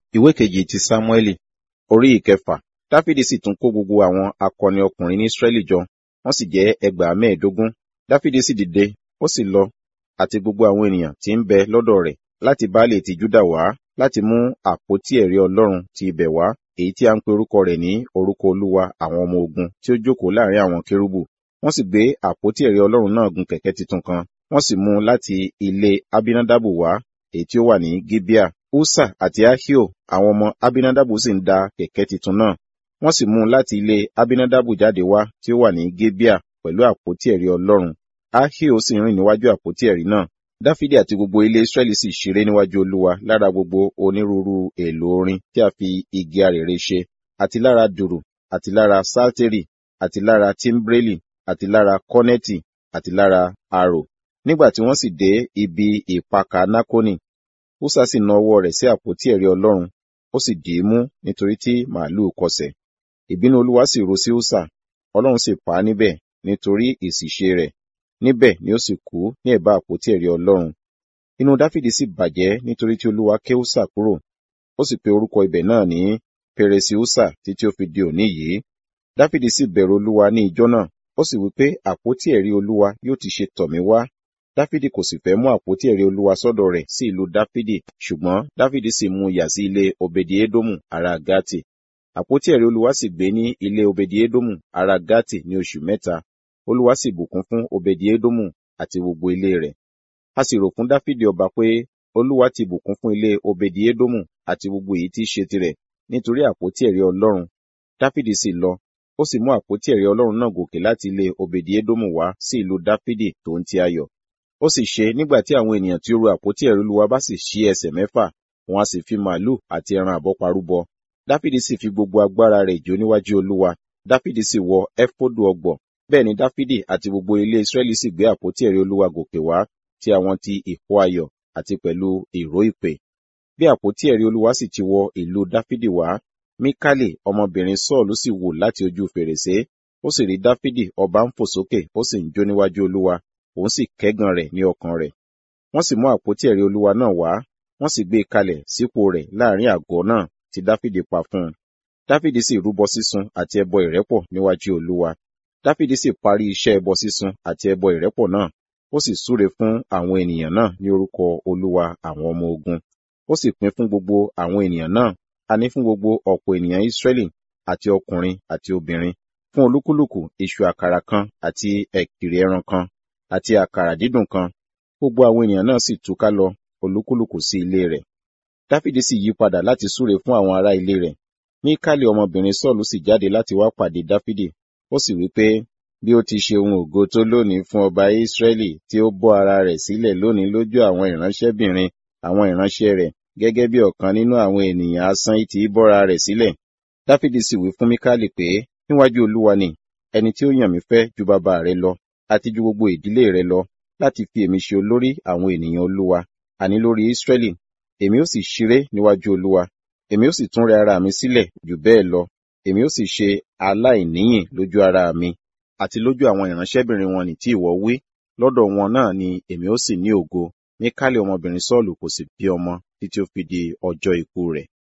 ìwé kejì ti sámúẹ́lì orí ìkẹfà dáfídì sì tún kó gbogbo àwọn akọni ọkùnrin ní ísírẹ́lì jọ wọ́n sì jẹ́ ẹgbàá mẹ́ẹ̀ẹ́dógún dáfídì sì dìde ó sì lọ àti gbogbo àwọn ènìyàn tí ń bẹ lọ́dọ̀ rẹ̀ láti baálé ti júdà wá láti mú àpótí ẹ̀rí ọlọ́run ti ibẹ̀ wá èyí tí a ń pe orúkọ rẹ̀ ní orúkọ olúwa àwọn ọmọ ogun tí ó jókòó láàrin àwọn kérúbù wọ́n sì gbé àpótí ẹ̀rí ọlọ́run náà gun kẹ̀kẹ́ titun kan wọ́n sì mú un láti ilé abinadabu wá èyí tí ó wà ní gibea usa àti ahio àwọn ọmọ abinadabu sì ń da kẹ̀kẹ́ titun náà wọ́n sì mú un láti ilé abinadabu jáde wá tí ó wà ní gibea pẹ̀lú àpótí ẹ̀rí ọlọ́run ahio sì rìn níwájú àpótí ẹ̀rí náà dáfídì àti gbogbo ilé israẹli sì ṣeré níwájú olúwa lára gbogbo onírúurú èèlò orin tí a fi igi arèrè ṣe àti lára dùrù àti lára sátérì àti lára tímbrélì àti lára kọ́nẹ́tì àti lára arò nígbà tí wọ́n sì dé ibi ìpakà nákónì húsà sì na ọwọ́ rẹ̀ sí àpótí ẹ̀rí ọlọ́run ó sì dì í mú nítorí tí màálùú kọsẹ̀ ìbínú olúwa sì ru sí húsà ọlọ́run sì pa á níbẹ̀ nítorí ìsìṣe rẹ̀ níbẹ̀ ni ó sì kú ní ẹ̀bá àpótí ẹ̀rí ọlọ́run inú dáfídì sì bàjẹ́ nítorí tí olúwa ké húsà kúrò ó sì pe orúkọ ibẹ̀ náà ní pèrèsì húsà títí ó fi di òní yìí dáfídì sì bẹ̀rù olúwa ní ijọ́ náà ó sì wí pé àpótí ẹ̀rí olúwa yóò ti ṣe tọ̀ mí wá dáfídì kò sì fẹ́ mú àpótí ẹ̀rí olúwa sọ́dọ̀ rẹ̀ sí ìlú dáfídì ṣùgbọ́n dáfídì sì mú yà sí ilé obedi edomu ará gati àpótí ẹ̀rí olúwa sì gbé ní ilé obedi edomu ará gati ní oṣù mẹ́ta olúwa sì bùkún fún obedi edomu àti gbogbo ilé rẹ̀ a sì rò fún dáfídì ọba pé olúwa ti bùkún fún ilé obedi edomu àti gbogbo èyí tí í ṣe tirẹ̀ nítorí àpótí ẹ̀rí ọlọ́run dáfídì sì lọ ó sì mú àpótí ẹ̀rí ọlọ́run náà gòkè láti ilé obedi edomu wá sí ìlú dáfídì tó ń ti ayọ̀ ó sì ṣe nígbà tí àwọn ènìyàn tí ó ru àpótí ẹ̀rí olúwa bá sì ṣí ẹsẹ̀ mẹ́fà wọn a sì fi màálù àti ẹran àbọ́parúbọ dáfídì sì fi gbogbo agbára rẹ̀ jó níwájú olúwa dáfídì sì wọ ẹfódù ọgbọ̀ bẹ́ẹ̀ ni dáfídì àti gbogbo ilé israẹli sì gbé àpótí ẹ̀rí olúwa gòkè wá tí àwọn ti ìhó ayọ̀ àti pẹ̀lú ìró ìpè bí àpótí ẹ̀rí olúwa sì ti wọ ìlú dáfídì wá míkálì ọmọbìnrin sọ́ọ̀lù sì wò láti ojú fèrèsé ó sì rí dáfídì ọba ń fò sókè ó sì ń jó níwájú olúwa òun sì kẹ́gàn rẹ̀ ní ọkàn rẹ̀ wọ́n sì mú àpótí ẹ̀rí olúwa náà wá wọ́n sì gbé e kalẹ̀ sípò rẹ̀ láàrin àgọ́ náà tí dáfídì pa fún un dáfídì sì rúbọ sísun àti ẹbọ ìrẹ́pọ̀ níwájú olúwa dáfídì sì parí iṣẹ́ ẹbọ sísun àti ẹbọ ìrẹ́pọ̀ náà ó sì súre fún àwọn ènìyàn náà ní orúkọ olúwa àwọn ọmọ ogun ó sì pín fún gbogbo àwọn ènìyàn náà àní fún gbogbo ọ̀pọ̀ ènìyàn ìsírẹ́lì àti ọkùnrin àti obìnrin fún olúkúlùkù iṣu àkàrà kan àti ẹ̀kìrì ẹran kan àti àkàrà dídùn kan gbogbo àwọn ènìyàn náà sì túká lọ olúkúlùkù sí ilé rẹ̀ dáfídì sì yí padà láti súre fún àwọn ará ilé rẹ̀ míkálì ọmọbìnrin sọ́ọ̀lù sì jáde láti wá pàdé dáfídì ó sì wí pé bí ó ti ṣe ohun ògo tó lónìí fún ọba ìsírẹ́lì tí ó bọ́ ara rẹ̀ sílẹ̀ lónìí lójú àwọn ìránṣẹ́bìnrin àwọn ìránṣẹ́ rẹ̀ gẹ́gẹ́ bí ọ̀kan nínú àwọn ènìyàn asán tí í bọ́ra rẹ̀ sílẹ̀ dáfídì sì wí fún míkálì pé níwájú olúwa ni ẹni tí ó yàn mí fẹ́ ju bàbá rẹ lọ àti ju gbogbo ìdílé rẹ lọ láti fi èmi ṣe olórí àwọn ènìyàn olúwa àní lórí ìsírẹ́lì èmi ó sì ṣeré níwájú olúwa èmi ó sì tún rẹ ara mi sílẹ̀ jù bẹ́ẹ̀ lọ èmi ó sì ṣe aláìníyìn lójú ara mi àti lójú àwọn ìránṣẹ́bìnrin wọn ní tí ìwọ wí lọ́dọ̀ wọn náà ni èmi ó sì ní ògo míkálì ọmọbìnrin sọ́ọ̀lù kò sì bí ọmọ títí ó fi di ọjọ́ ikú rẹ̀